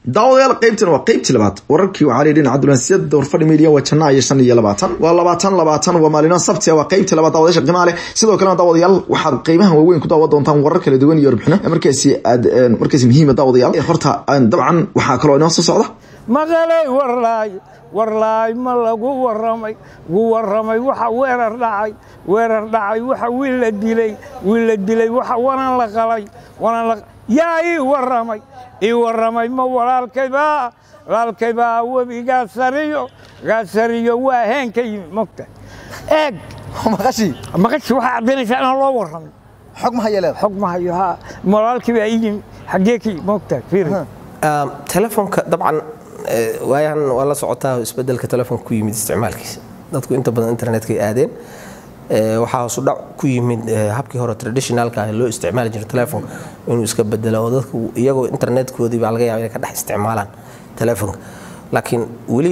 daawadayaal qaybtan waa qaybtii labaad wararkii waxaa layidhi cabdulansiyada warfadhi media waa janaa iyo shan iyo labaatan waa labaatan labaatan waa maalino sabti waa qaybtii labaad daawadayaasha qiimaha leh sidoo kalena daawadayaal waxaad qeybahan waaweyn ku daawa doontaan warar kala duwan iyo warbixino markaasi aad markaasi muhiima daawadayaal horta dabcan waxaa kaloo inoo soo socda maqalay warlaay warlaay ma lagu waramay gu waramay waxa weerar dhacay weerar dhacay waxa wiil la dilay wiil la dilay waxa wanan la qalay wanan la yaa ii waramay ii waramay ma walaalkaybaa walaalkaybaa webi gaasariyo gaasariyo waa heen ka yimi mogta eeg maqashii maqashi waxaa caddaynaysaa inaan loo warramay xog ma haya leedahay xog ma hayo haa walaalkii baa ii yimi xaggee ka yimi mogta fiiri telefoonka dabcan waayahan waa la socotaa isbedelka telefoonka ku yimid isticmaalkiisa dadku inta badan internetkay aadeen waxaa hoosu dhac ku yimid habkii hore traditionalka ah loo isticmaali jiray telefoonka inuu iska bedelo oo dadku iyagoo internetkoodii baa laga yaaba inay ka dhex isticmaalaan telefoonka laakiin weli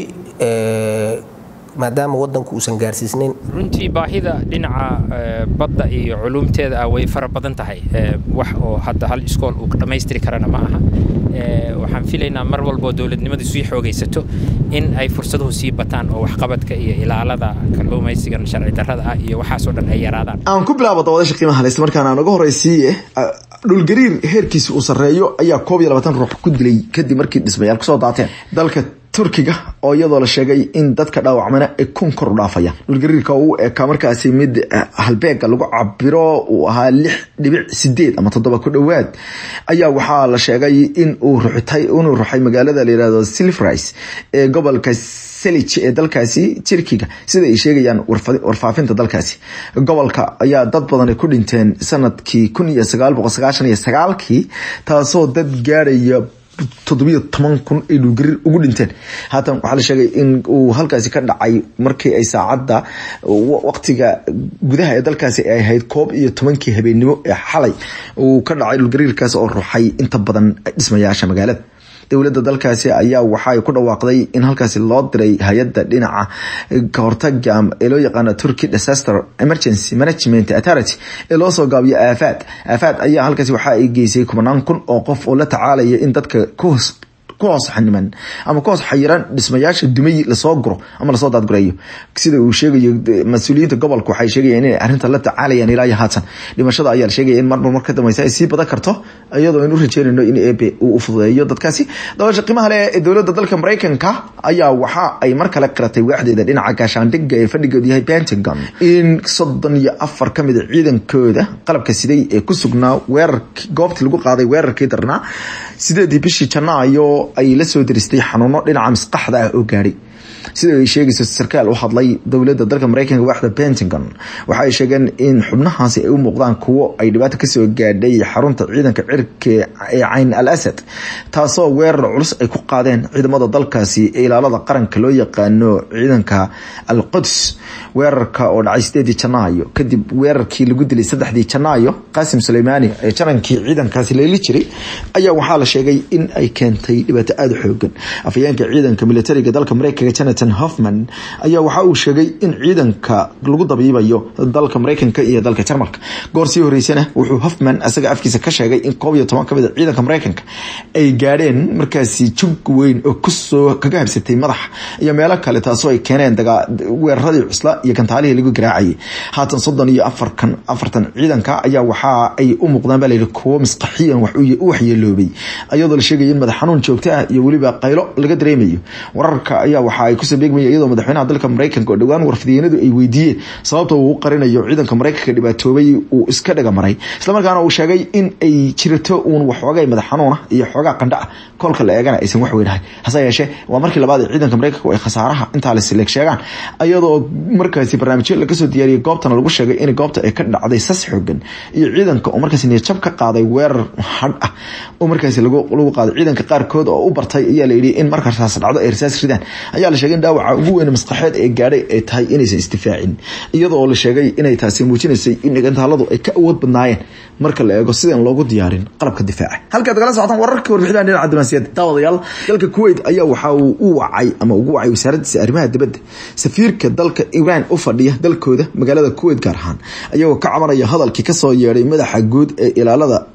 maadaama wadanku uusan gaarsiisnayn runtii baahida dhinaca badda iyo culuumteeda ah way fara badan tahay wax oo hadda hal iskool uu dhammaystiri karana ma aha waxaan filaynaa mar walboo dowladnimadu sii xoogaysato in ay fursaduhu sii bataan oo waxqabadka iyo ilaalada kalluumaysigan sharci darrada ah iyo waxaasoo dhan ay yaraadaan aan ku bilaabo dawadasha qiimaha le islamarkaana aan uga horeysiiye dhulgariir heerkiisa uu sarreeyo ayaa koob iyo labaatan ruux ku dilay kadib markii dhismayaal kusoo daateen dalka turkiga oo iyadoo la sheegay in dadka dhaawacmana ay kun kor u dhaafayaan dhulgariirka uu ekaa markaasi mid halbeega lagu cabiro uu ahaa lix dhibic sideed ama toddoba ku dhowaad ayaa waxaa la sheegay in uu ruxtay inuu ruxay magaalada la yirahdo silfris ee gobolka selij ee dalkaasi turkiga sida ay sheegayaan warfaafinta dalkaasi gobolka ayaa dad badan ay ku dhinteen sanadkii kun iyo sagaal boqol sagaashan iyo sagaalkii taasoo dad gaadhaya toddobiyo toban kun ay dhulgariir ugu dhinteen haatan waxaa la sheegay in uu halkaasi ka dhacay markii ay saacadda waqtiga gudaha ee dalkaasi ay ahayd koob iyo tobankii habeennimo ee xalay uu ka dhacay dhulgariirkaas oo ruxay inta badan dhismayaasha magaalada dowladda dalkaasi ayaa waxaay ku dhawaaqday in halkaasi loo diray hay-adda dhinaca kahortaga ee loo yaqaano turkey disaster emergency management authority ee loo soo gaabiyo aafaad aafaad ayaa halkaasi waxa ay geysay kubanaan kun oo qof oo la tacaalaya in dadka kuhoos ku hoos xaniman ama ku hoos xayiran dhismayaasha dumay lasoo guro ama lasoo daadgureeyo sida uu sheegayo mas-uuliyiinta gobolka waxay sheegayaan inay arrinta la tacaalayaan ilaa iyo haatan dhimashada ayaa la sheegaya in marmar mar ka dambeysa ay sii badan karto iyadoo aynu u rajeynayno in ebe uu u fududeeyo dadkaasi dabasha qiimaha leh ee dowladda dalka maraykanka ayaa waxa ay mar kale qiratay waaxdeeda dhinaca gaashaandhigga ee fadhigoodu yahay pentagon in soddon iyo afar ka mid a ciidankooda qalabka siday ee ku sugnaa weerarkii goobtii lagu qaaday weerarkii darnaa sideedii bishii janaayo ay la soo diristay xanuuno dhinaca masqaxda ah oo gaadhay sida ay sheegayso sarkaal u hadlay dowladda dalka maraykanka waaxda pentagon waxa ay sheegeen in xubnahaasi ay u muuqdaan kuwo ay dhibaato kasoo gaadhay xarunta ciidanka cirka ee cayn al asad taasoo weerar culus ay ku qaadeen ciidamada dalkaasi ee ilaalada qaranka loo yaqaano ciidanka al quds weerarka oo dhacay sideedii janaayo kadib weerarkii lagu dilay saddexdii janaayo qaasim suleymaani ee janankii ciidankaasi leeli jiray ayaa waxaa la sheegay in ay keentay dhibaato aada u xoogan afhayeenka ciidanka militariga dalka maraykanka jonathan hoffman ayaa waxa uu sheegay in ciidanka lagu dabiibayo dalka maraykanka iyo dalka jarmalka goor sii horeysana wuxuu hoffman isaga afkiisa ka sheegay in koob iyo toban ka mid a ciidanka maraykanka ay gaadheen markaasi jug weyn oo kusoo kaga habsatay madaxa iyo meelo kale taasoo ay keeneen weeraradii cusla iyo gantaalihii lagu garaacayay haatan soddon iyo afarkan afartan ciidanka ayaa waxa ay u muuqdaan baa layidhi kuwo misqaxiyan u waxyeeloobay iyadoo la sheegaya in madax xanuun joogto ah iyo weliba qaylo laga dareemayo wararka ayaa waxa ay kusoo beegmaya iyadoo madaxweynaha dalka maraykanka oo dhowaan warfidiyeenadu ay weydiiyeen sababta uu u qarinayo ciidanka maraykanka dhibaatoobay uu iska dhaga maray islamarkaana uu sheegay in ay jirato uun waxoogay madax xanuuna iyo xoogaa qandha ah kolka la eegana aysan wax weynahay hase yeeshee waa markii labaad ee ciidanka maraykanka ay khasaaraha intaa lasleeg sheegaan iyadoo markaasi barnaamijyo laga soo diyaariyay goobtana lagu sheegay in goobta ay ka dhacday sas xoogan iyo ciidanka oo markaasi niyadjab ka qaaday weerar hadh ah oo markaasi lagu qaaday ciidanka qaarkood oo u bartay ayaa layidhi in marka rasaas dhacdo ay rasaas ridaan ayaa la sheegay in dhaawaca ugu weyn maskaxeed ee gaadhay ay tahay inaysan isdifaacin iyadoo la sheegay inay taasi muujinaysay in dhigantaaladu ay ka awood badnaayeen marka la eego sidaan loogu diyaarin qalabka difaaca halkaad kala socotaan wararka warbixinada dhinaca diblomaasiyadda daawadayaal dalka kuwait ayaa waxa uu u wacay ama ugu wacay wasaaraddiisa arrimaha dibadda safiirka dalka iran u fadhiya dalkooda magaalada kuwait gaar ahaan ayagoo ka cabanaya hadalkii kasoo yeedhay madaxa guud ee ilaalada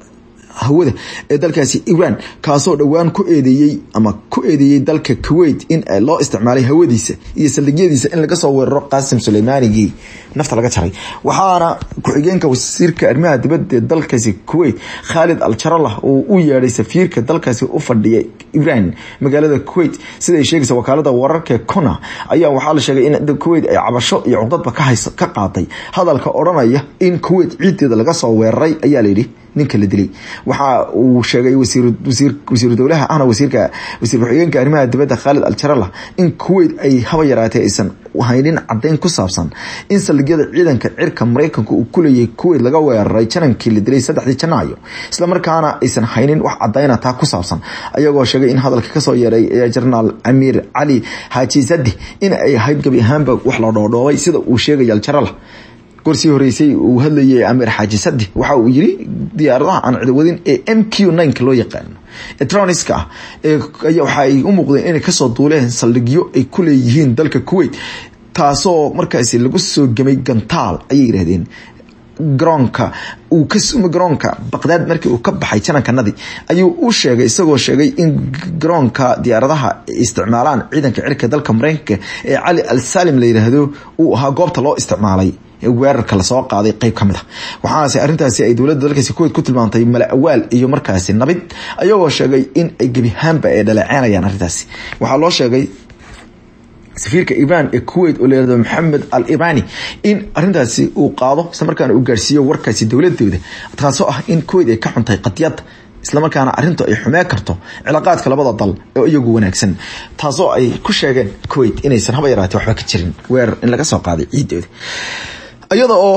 hawada ee dalkaasi iran kaasoo dhowaan ku eedeeyey ama ku eedeeyey dalka kuwait in loo isticmaalay hawadiisa iyo saldhigyadiisa in laga soo weeraro qaasim suleymaanigii nafta laga jaray waxaana ku-xigeenka wasiirka arrimaha dibadda ee dalkaasi kuwait khaalid al jaralah uu u yeedhay safiirka dalkaasi u fadhiya iran magaalada kuwait siday sheegaysa wakaalada wararka kona ayaa waxaa la sheegay in kuwait ay cabasho iyo cuqdadba ka qaaday hadalka odhanaya in kuwait ciideeda laga soo weeraray ayaa layidhi ninka la dilay waxa uu sheegay wasiiru dowlaha ahna wasiirka wasiir ku-xigeenka arrimaha dibadda khaalid al jarala in kuwait ay haba yaraatee aysan haynin cadeyn ku saabsan in saldhigyada ciidanka cirka mareykanka uu kuleeyahay kuwait laga weeraray janankii la dilay saddexdii janaayo islamarkaana aysan haynin wax cadeyna taa ku saabsan ayagoo sheegay in hadalka kasoo yeeray jenaraal amiir cali xaaji sadi in ay ahayd gebi ahaanba wax la dhoodhoobay sida uu sheegay al jarala gorsii horeysay uu hadlayay amiir xaaji sadi waxa uu yiri diyaaradaha aan cidawadin ee m q nka loo yaqaano etroniska ah waxa ay u muuqdeen inay kasoo duuleen saldhigyo ay ku leeyihiin dalka kuwait taasoo markaasi lagu soo gemay gantaal ayay yidhahdeen garoonka uu kasuma garoonka baqdaad markii uu ka baxay janankanadii ayuu u sheegay isagoo sheegay in garoonka diyaaradaha isticmaalaan ciidanka cirka dalka mareykanka ee cali al salim la yidhaahdo uu ahaa goobta loo isticmaalay weerarka lasoo qaaday qeyb ka mid a waxaase arrintaasi ay dowladda dalkaasi kuwait ku tilmaantay mala awaal iyo markaasi nabid ayagoo sheegay in ay gebihaanba ay dhaleeceynayaan arrintaasi waxaa loo sheegay safiirka iran ee kuwait oo layihahdo maxamed al irani in arintaasi uu qaado islamarkaana uu gaarsiiyo warkaasi dowladooda taasoo ah in kuwait ay ka xuntahay qadiyada islamarkaana arintu ay xumee karto cilaaqaadka labada dal oo iyagu wanaagsan taasoo ay ku sheegeen kuwait inaysan haba yaraatee waxba ka jirin weerar in laga soo qaaday ciidooda iyada oo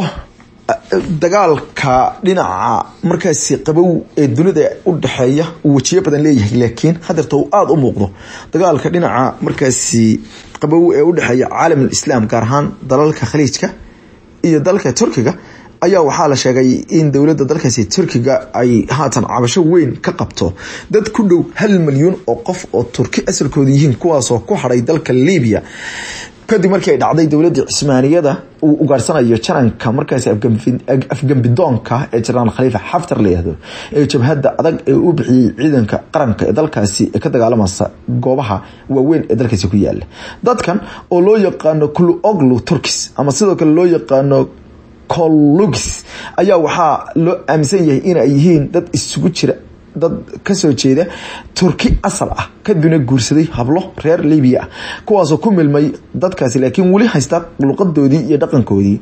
dagaalka dhinaca markaasi qabow ee dunida u dhexeeya uu wejiyo badan leeyahay laakiin hadeerta uu aada u muuqdo dagaalka dhinaca markaasi qabow ee u dhexeeya caalamul islaam gaar ahaan dalalka khaliijka iyo dalka turkiga ayaa waxaa la sheegay in dowladda dalkaasi turkiga ay haatan cabasho weyn ka qabto dad ku dhow hal milyuun oo qof oo turki asalkooda yihiin kuwaasoo ku hadhay dalka libiya kadib markii ay dhacday dowladda cismaaniyada uu ugaarsanayo jananka markaasi afgambidoonka ee jenaraal khaliifa xaftar layihahdo ee jabhadda adag ee u bixiyey ciidanka qaranka ee dalkaasi ee ka dagaalamasa goobaha waaweyn ee dalkaasi ku yaala dadkan oo loo yaqaano kulu oglu turkis ama sidoo kale loo yaqaano colugis ayaa waxaa loo aaminsan yahay inay yihiin dad isugu jira dad kasoo jeeda turki asal ah kadibna guursaday hablo reer libiya ah kuwaasoo ku milmay dadkaasi laakiin weli haysta luqadoodii iyo dhaqankoodii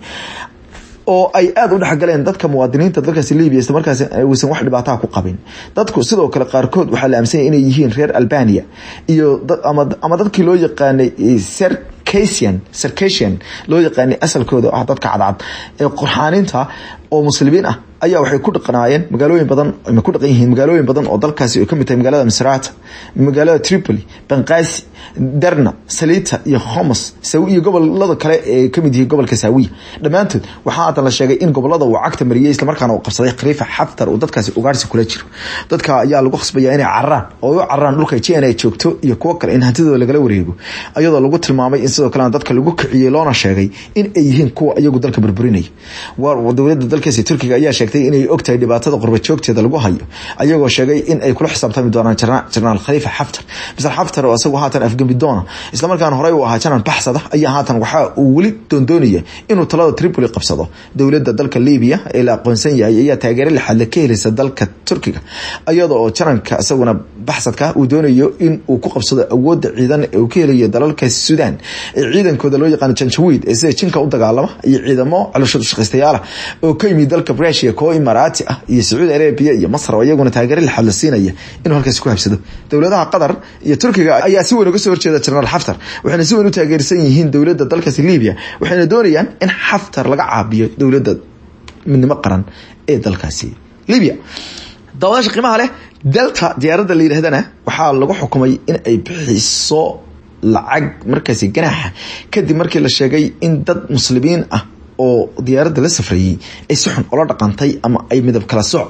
oo ay aada u dhexgaleen dadka muwaadiniinta dalkaasi libya isla markaasi uusan wax dhibaataa ku qabin dadku sidoo kale qaarkood waxaa la aaminsanya inay yihiin reer albania iyo ama dadkii loo yaqaanay circasian circasian loo yaqaanay asalkooda ah dadka cadcad ee qurxaaninta oo muslimiin ah ayaa waxay ku dhaqanaayeen magaalooyin badan ma ku dhaqan yihiin magaalooyin badan oo dalkaasi ay kamid tahay magaalada misrata magaalada tripoli banqasi derna salita iyo homos iyo gobolada kale ee kamid yihiin gobolka saawiya dhammaantood waxaa haatan la sheegay in gobolada uu cagta mariyey islamarkaana uu qabsaday khaliifa xaftar uu dadkaasi ugaarsi kula jiro dadka ayaa lagu khasbaya inay cararaan oo u cararaan dhulka jn ay joogto iyo kuwo kale in hantidooda lagala wareego ayadoo lagu tilmaamay in sidoo kalena dadka lagu kiciyey loona sheegay in ay yihiin kuwa iyagu dalka burburinaya dowlada dalkaasi turkiga ayaa sheegtay inay ogtahay dhibaatada qurba joogteeda lagu hayo ayagoo sheegay in ay kula xisaabtami doonaan jenaraal khaliifa xaftar misal xaftar oo isagu haatan afgembi doona islamarkaana horey u ahaa janan baxsada ayaa haatan waxa uu weli doondoonaya inuu talada tripoli qabsado dowlada dalka libiya ee la aqoonsan yahay ayaa taageero lixaadle ka heleysa dalka turkiga iyada oo jananka isaguna baxsadka uu doonayo in uu ku qabsado awooda ciidan ee uu ka helayo dalalka sudan ee ciidankooda loo yaqaano janjawiid ee sida jinka u dagaalama iyo ciidamo caloshadu shaqaystayaala oo ka yimid dalka rusia koo imaaraati ah iyo sacuudi arabia iyo masr oo iyaguna taageero lixaad la siinaya inuu halkaasi ku habsado dowladaha qatar iyo turkiga ayaa si weyn uga soo horjeeda jenaraal xaftar waxayna si weyn u taageersan yihiin dowladda dalkaasi libiya waxayna doonayaan in xaftar laga caabiyo dowladda midnimo qaran ee dalkaasi libiya daawadaasha qiimaha leh delta diyaaradda la yidhahdana waxaa lagu xukumay in ay bixiso lacag markaasi ganaaxa kadib markii la sheegay in dad muslimiin ah oo diyaaradda la safrayey ay si xun ola dhaqantay ama ay midab kala sooc ku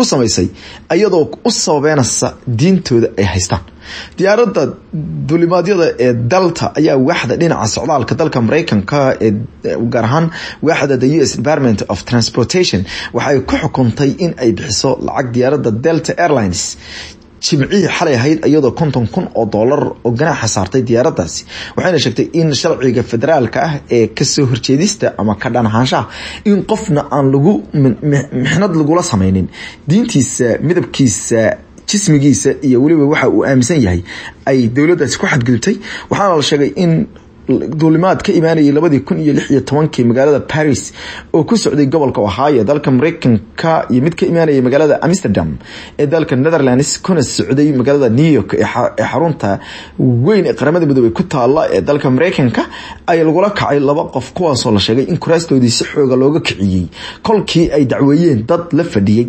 ku samaysay iyadoo u sababeynaysa diintooda ay haystaan diyaaradda dulimaadyada ee dalta ayaa waaxda dhinaca socdaalka dalka mareykanka ee gaar ahaan waaxda the u s department of transportation waxay ku xukuntay in ay bixiso lacag diyaaradda delta airlines jimcihii xalay ahayd iyadoo konton kun oo doolar oo ganaaxa saartay diyaaraddaasi waxayna sheegtay in sharciga federaalka ah ee kasoo horjeedista ama ka dhanahaanshaha in qofna aan lagu mixnad lagula sameynin diintiisa midabkiisa jismigiisa iyo weliba waxa uu aaminsan yahay ay dowladdaasi ku xadgudubtay waxaana la sheegay in duulimaad ka imaanayay labadii kun iyo lix iyo tobankii magaalada paris oo ku socday gobolka ohio dalka mareykanka iyo mid ka imaanayay magaalada amsterdam ee dalka netherlands kuna socday magaalada new york ee xarunta weyn ee qaramada midoobey ku taala ee dalka mareykanka ay lagula kacay laba qof kuwaasoo la sheegay in kuraastoodii si xooga looga kiciyey kolkii ay dacweeyeen dad la fadhiyey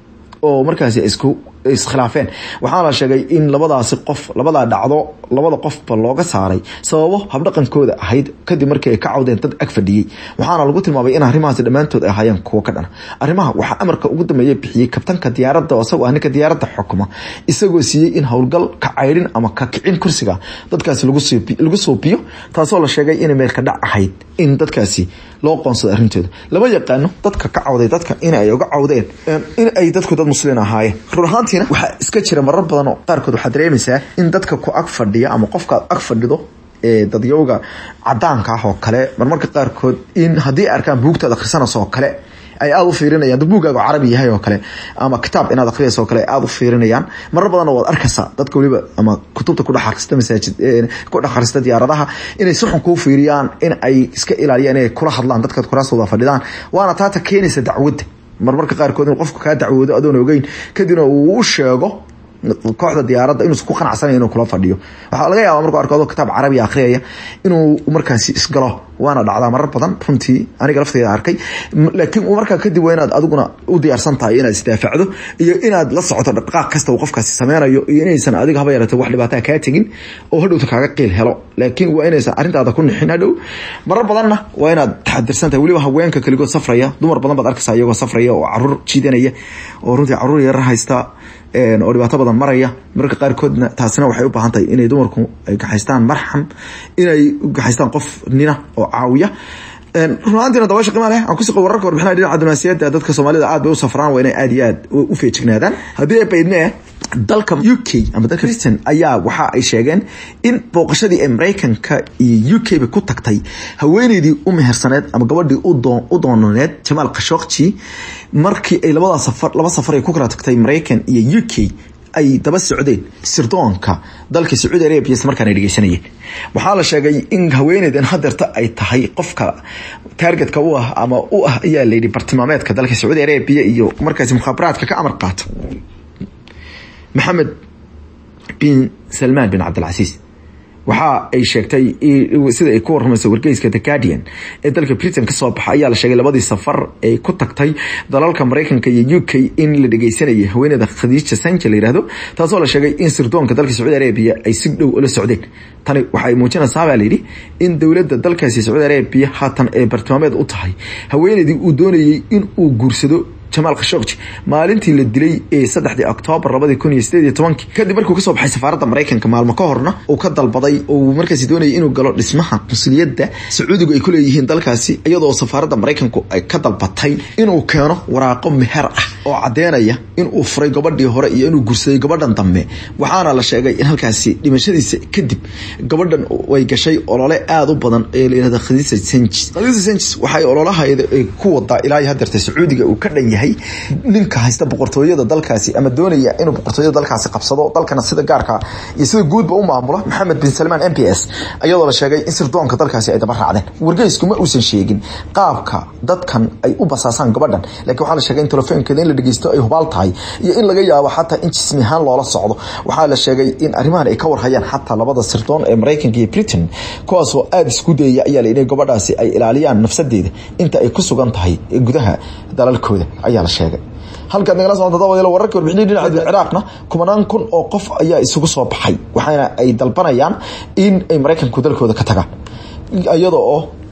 oo markaasi isku iskhilaafeen waxaana la sheegay in labadaasi qof labadaa dhacdo labada qofba looga saaray sababo habdhaqankooda ahayd kadib markii ay ka cawdeen dad ag fadhiyey waxaana lagu tilmaamay in arrimahaasi dhammaantood ay ahaayeen kuwo ka dhana arrimaha waxaa amarka ugu dambeeya bixiyey kabtanka diyaaradda isagoo ah ninka diyaaradda xukuma isagoo siiyey in howlgal ka caydhin ama ka kicin kursiga dadkaasi lagu suubiyo taasoo la sheegay inay meelka dhac ahayd in dadkaasi loo qoonsado arrintooda lama yaqaano dadka ka cawday dadka in ay uga cawdeen in ay dadku dad muslin ahaayeen run ahaantiina waxaa iska jira marar badan oo qaarkood waxaa dareemaysaa in dadka ku ag fadhiya ama qofkaad ag fadhido ee dadyowga cadaanka ah oo kale marmarka qaarkood in haddii arkaan buugtaad akhrisanayso oo kale ay aada u fiirinayaan dad buugaaga carabi yahay oo kale ama kitaab inaad akhriyayso oo kale ay aada u fiirinayaan marar badanna waad arkaysaa dadka weliba ama kutubta ku dhex akhrista masaajid ku dhex akhrista diyaaradaha inay si xun kuu fiiriyaan in ay iska ilaaliyaan inay kula hadlaan dadkaad kuraastooda fadhidaan waana taata keenaysa dacwadda marmarka qaarkood in qofku kaa dacwoodo adoon ogeyn kadibna uu u sheego kooxda diyaaradda inuusan ku qanacsanayo inuu kula fadhiyo waxaa laga yaabaa markuu arko adoo kitaab carabiga akhriyaya inuu markaasi isgalo waana dhacdaa marar badan runtii aniga lafteyda arkay laakiin markaa kadib waa inaad adiguna u diyaarsan tahay inaad isdaafacdo iyo inaad la socoto dhaqaaq kasta uu qofkaasi sameynayo iyo inaysan adiga haba yaratay wax dhibaataa kaa tegin oo hadhowta kaaga qiil helo laakiin waa inaysan arrintaada ku nixin hadhow marar badanna waa inaad taxadirsan tahay weliba haweenka keligood safraya dumar badan baad arkaysaa iyagoo safraya oo caruur jiidanaya oo runtii caruur yarar haysta oo dhibaato badan maraya mararka qaarkoodna taasina waxay u baahan tahay inay dumarku ay gaxaystaan marxam inay gaxaystaan qof nina oo caawiya runaantiina dabaasha qiima leh aan kusiqo wararka warbixinaha dhinaca dunaasiyadda dadka soomaalida aad bay u safraan waa inay aad iyo aad u feejignaadaan haddii ay baydne dalka u k ama dalka britain ayaa waxa ay sheegeen in booqashadii ee mareykanka iyo u k ba ku tagtay haweeneydii u mehersaneed ama gabadhii u doonaneed jamaal khashokji markii ay labada safar laba safar ay ku kala tagtay mareykan iyo u k ay daba socdeen sirdoonka dalka sacuudi arabia isla markaan ay dhegeysanayeen waxaa la sheegay in haweeneydan hadeerta ay tahay qofka taargetka u ah ama u ah ayaa layidhi bartilmaameedka dalka sacuudi arabia iyo markaasi mukhaabaraadka ka amar qaata maxamed bin salmaan bin cabdilcasiis waxa ay sheegtay sida ay ku warramayso wargeyska the guardian ee dalka britain kasoo baxa ayaa la sheegay labadii safar ay ku tagtay dalalka mareykanka iyo u k in la dhegeysanayay haweeneyda khadiija sanje la yihahdo taasoo la sheegay in sirdoonka dalka sacuudi arabia ay si dhow ula socdeen tani waxay muujinaysaa baa layidhi in dowladda dalkaasi sacuudi arabia haatan ay bartilmaameed u tahay haweeneydii uu doonayey in uu guursado jamaal khashogji maalintii la dilay ee saddexdii oktoobar labadii kun iyo sideed iyo tobankii kadib markuu kasoo baxay safaaradda mareykanka maalmo ka horna uu ka dalbaday oo markaasi doonayay inuu galo dhismaha qunsuliyadda sacuudigu ay ku leeyihiin dalkaasi iyadoo safaaradda mareykanku ay ka dalbatay inuu keeno waraaqo meher ah oo caddeynaya inuu furay gabadhii hore iyo inuu gursaday gabadhan dambe waxaana la sheegay in halkaasi dhimashadiisa kadib gabadhan way gashay olole aada u badan ee la yihahda khadiisa senjis khadiisa senjis waxay ololahaeda ku wadaa ilaa iyo hadeerta sacuudiga uu ka dhan yahay ninka haysta boqortooyada dalkaasi ama doonaya inuu boqortooyada dalkaasi qabsado dalkana sida gaarka iyo sida guudba u maamula maxamed bin salmaan m p s iyadoo la sheegay in sirdoonka dalkaasi ay daba raacdeen wargeysku ma uusan sheegin qaabka dadkan ay u basaasaan gabadhan laakiin waxaa la sheegay in telefoonkeeda in la dhegeysto ay hubaal tahay iyo in laga yaabo xataa in jismi ahaan loola socdo waxaa la sheegay in arrimahan ay ka warhayaan xataa labada sirdoon ee mareykanka iyo britain kuwaasoo aada isku dayaya ayaa la yidhi gabadhaasi ay ilaaliyaan nafsadeeda inta ay ku sugan tahay gudaha dalalkooda ayaa la sheegay halkaad nagala socota dabadeelo wararka warbixinii dhinaca ciraaqna kumanaan kun oo qof ayaa isugu soo baxay waxaana ay dalbanayaan in ay maraykanku dalkooda ka tagaan iyada oo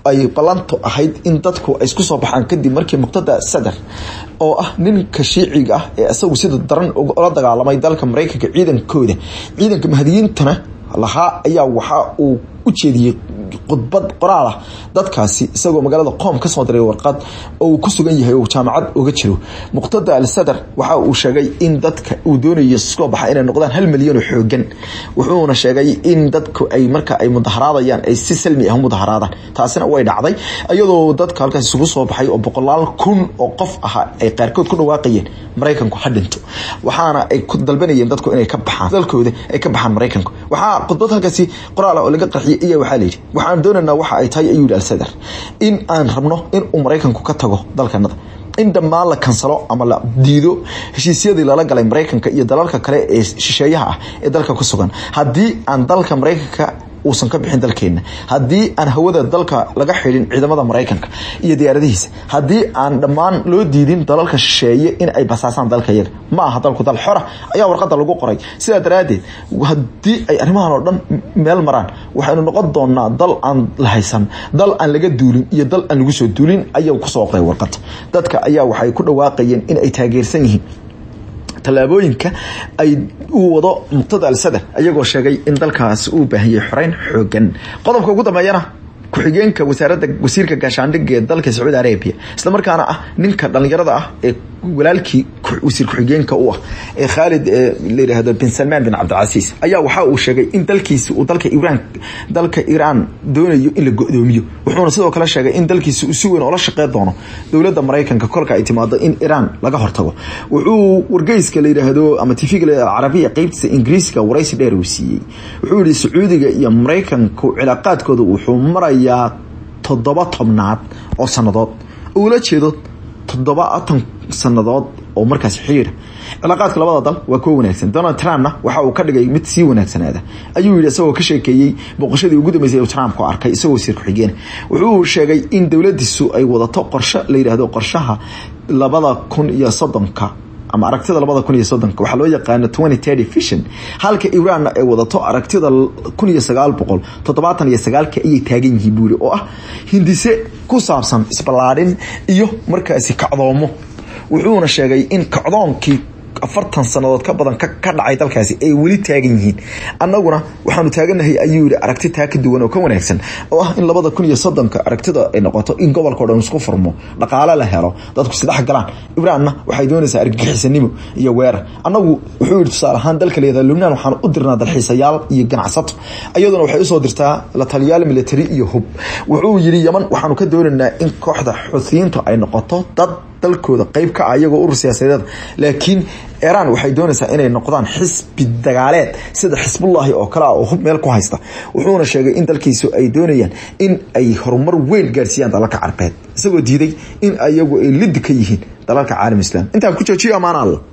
ay ballantu ahayd in dadku ay isku soo baxaan kadib markii muqtada sadar oo ah ninka shiiciga ah ee isagu sida daran ula dagaalamay dalka maraykanka ciidankooda ciidanka mahadiyiintana lahaa ayaa waxa uu u jeediyey khudbad qoraal ah dadkaasi isagoo magaalada qoom ka soo diray warqad oo uu ku sugan yahay oo jaamacad uga jiro muqtada al sadar waxa uu sheegay in dadka uu doonayo soo baxa inay noqdaan hal milyan oo xoogan wuxuuna sheegay in dadku ay marka ay mudaharaadayaan ay si salmi ah mudaharaadaan taasina way dhacday iyadoo dadka halkaas isugu soo baxay oo boqolaal kun oo qof ahaa ay qaarkood ku dhawaaqayeen maraykanku ha dhinto waxaana ay ku dalbanayeen dadku inay ka baxaan dalkooda ay ka baxaan maraykanku waxaa khudbad halkaasi qoraal ah oo laga qarxiyay ayaa waxaa layidhi waxaan doonaynaa waxa ay tahay ayuu yidhi alsadar in aan rabno in uu maraykanku ka tago dalkanada in dhammaan la kansalo ama la diido heshiisyadii lala galay maraykanka iyo dalalka kale ee shisheeyaha ah ee dalka ku sugan haddii aan dalka maraykanka uusan ka bixin dalkeena haddii aan hawada dalka laga xidhin ciidamada maraykanka iyo diyaaradihiisa haddii aan dhammaan loo diidin dalalka shisheeye in ay basaasaan dalka yaga ma aha dalku dal xora ayaa warqada lagu qoray sidaa daraaddeed haddii ay arrimahan oo dhan meel maraan waxaynu noqon doonaa dal aan la haysan dal aan laga duulin iyo dal aan lagu soo duulin ayaa kusoo qoray warqada dadka ayaa waxay ku dhawaaqayeen in ay taageersan yihiin tallaabooyinka ay uu wado muqtada al sadar ayagoo sheegay in dalkaas uu baahiyey xoreyn xoogan qodobka ugu dambeeyana ku-xigeenka wasaaradda wasiirka gaashaandhigga ee dalka sacuudi arabia isla markaana ah ninka dhallinyarada ah ee walaalkii wasiir ku-xigeenka u ah ee khaalid la yidhaahdo bin salmaan bin cabdilcasiis ayaa waxa uu sheegay in dalkiisi uu dalka iiraan dalka iiraan doonayo in la go-doomiyo wuxuuna sidoo kale sheegay in dalkiisi uu si weyn oola shaqeyn doono dowladda maraykanka kolka ay timaado in iiraan laga hortago wuxuu wargeyska la yidhaahdo ama tv-ga la alcarabiya qeybtiisa ingiriiska waraysi dheer uu siiyey wuxuu yihi sacuudiga iyo maraykanku cilaaqaadkooda wuxuu marayaa toddoba tobnaad oo sannadood ula jeedo toddobaatan sannadood oo markaas xiriira cilaaqaadka labada dal waa kuwa wanaagsan donald trumpna waxa uu ka dhigay mid sii wanaagsanaada ayuu yidhi isagoo ka sheekeeyey booqashadii ugu dambeysay uu trump ku arkay isagoo wasiir ku-xigeen wuxuu sheegay in dowladiisu ay wadato qorshe la yidhaahdo qorshaha labada kun iyo soddonka ama aragtida labada kun iyo soddonka waxaa loo yaqaano twenty thirty vision halka iranna ay wadato aragtida kun iyo sagaal boqol toddobaatan iyo sagaalka ayay taagan yihiin buuri oo ah hindise ku saabsan isballaadhin iyo markaasi kacdoomo wuxuuna sheegay in kacdoonkii afartan sannadood ka badan ka dhacay dalkaasi ay weli taagan yihiin annaguna waxaanu taaganahay ayuu yihi aragti taa ka duwan oo ka wanaagsan oo ah in labada kun iyo soddonka aragtida ay noqoto in gobolkao dhan isku furmo dhaqaale la helo dadku isdhex galaan ibraanna waxay doonaysaa argagixisanimo iyo weerar annagu wuxuu yihi tusaale ahaan dalka leedaha lubnaan waxaan u dirnaa dalxiisayaal iyo ganacsato iyaduna waxay usoo dirtaa la taliyaal military iyo hub wuxuu yidhi yaman waxaanu ka doonaynaa in kooxda xusiyiintu ay noqoto dad dalkooda qeyb ka ah iyagoo urur siyaasadeed laakiin iiraan waxay doonaysaa inay noqdaan xisbi dagaaleed sida xisbullaahi oo kale ah oo hub meel ku haysta wuxuuna sheegay in dalkiisu ay doonayaan in ay horumar weyn gaarsiiyaan dalalka carbeed isagoo diiday in ayagu ay lidi ka yihiin dalalka caalam islaam intaan ku joojiyo ammaan alla